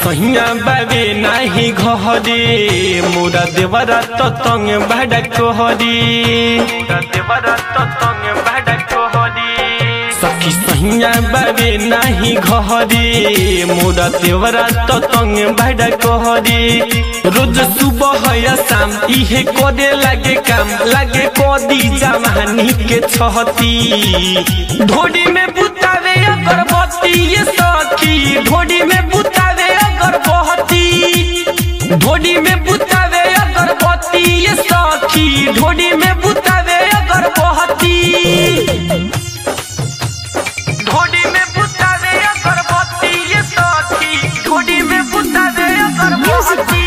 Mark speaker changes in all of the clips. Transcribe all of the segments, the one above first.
Speaker 1: सहिया बाबे नाही घरे मोरा देवरा तो तंग भाड़ा कहरी मोरा देवरा तो तंग भाड़ा कहरी सखी सहिया बाबे नाही घरे मोरा देवरा तो तंग भाड़ा कहरी रोज सुबह या शाम इहे करे लागे काम लागे कदी जमानी के छहती ढोडी में बुतावे अगरबत्ती ये सखी ढोडी में बुतावे अगरबत्ती ढोडी में बुतावे अगरबत्ती ये सखी ढोडी में बुतावे अगरबत्ती ढोडी में बुतावे अगरबत्ती ये सखी ढोडी में बुतावे अगरबत्ती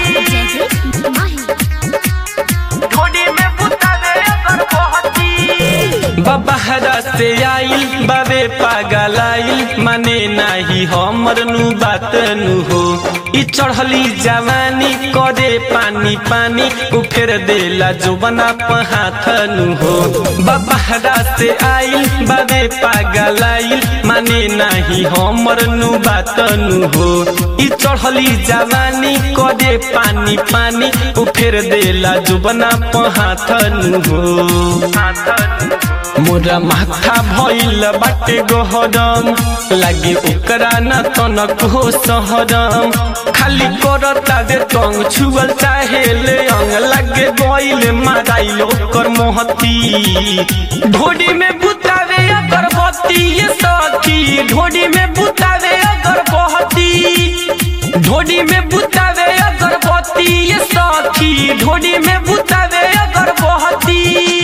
Speaker 1: ढोडी में बुतावे अगरबत्ती बबहरा से आइल बाबे पागल आइल माने नाही हमर नु बात नु हो ई चढ़ली जवानी करे पानी पानी उ फेर देला जो बना हाथ नु हो बबहरा से आइल बाबे पागल आइल माने नाही हमर नु बात नु हो ई चढ़ली जवानी करे पानी पानी उ फेर देला जो बना हाथ नु हो मोरा माथा भइल बाटे गहरम लागे ओकरा न तनक हो सहरम खाली करता दे तंग छुअल चाहे ले अंग लागे गइल माराइल ओकर मोहती ढोडी में बुतावे अगरबत्ती ये सखी ढोडी में बुतावे अगरबत्ती ढोडी में बुतावे अगरबत्ती ये सखी ढोडी में बुतावे अगरबत्ती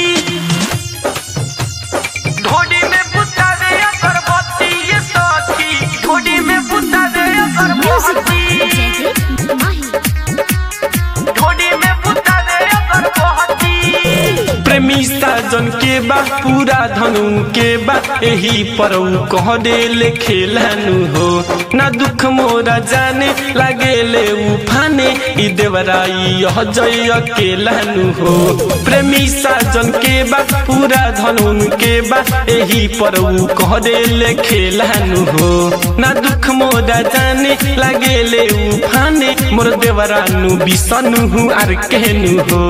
Speaker 1: ढोडी में बुतावे अगरबत्ती ये सखी ढोडी में बुतावे अगरबत्ती ढोडी में बुतावे अगरबत्ती प्रेमी साजन के बा पूरा धनु के बा एही पर उ कह देले खेलानु हो ना दुख मोरा जाने लागे ले उफाने ई देवराई यह जय अकेलानु हो प्रेमी साजन के बा पूरा धनु के बा एही पर उ कह देले खेलानु हो ना दुख मोरा जाने लागे ले उफाने मोर देवरानु बिसनु हूँ आर कहनु हो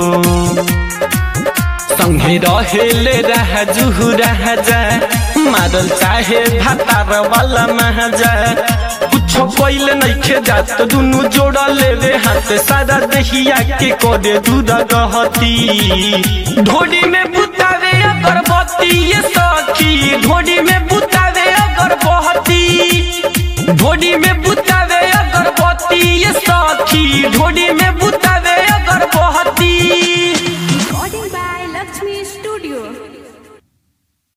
Speaker 1: संगे रहेले राजू राजा मारल चाहे भातार वाला महाजा कुछो पहिले नइखे जात दुनु जोड़ा लेवे हाथ सारा दहिया के कोडे दूध गहती ढोडी में बुतावे अगरबत्ती ये सखी ढोडी में बुतावे अगरबत्ती ढोडी में बुतावे अगरबत्ती ये सखी ढोडी में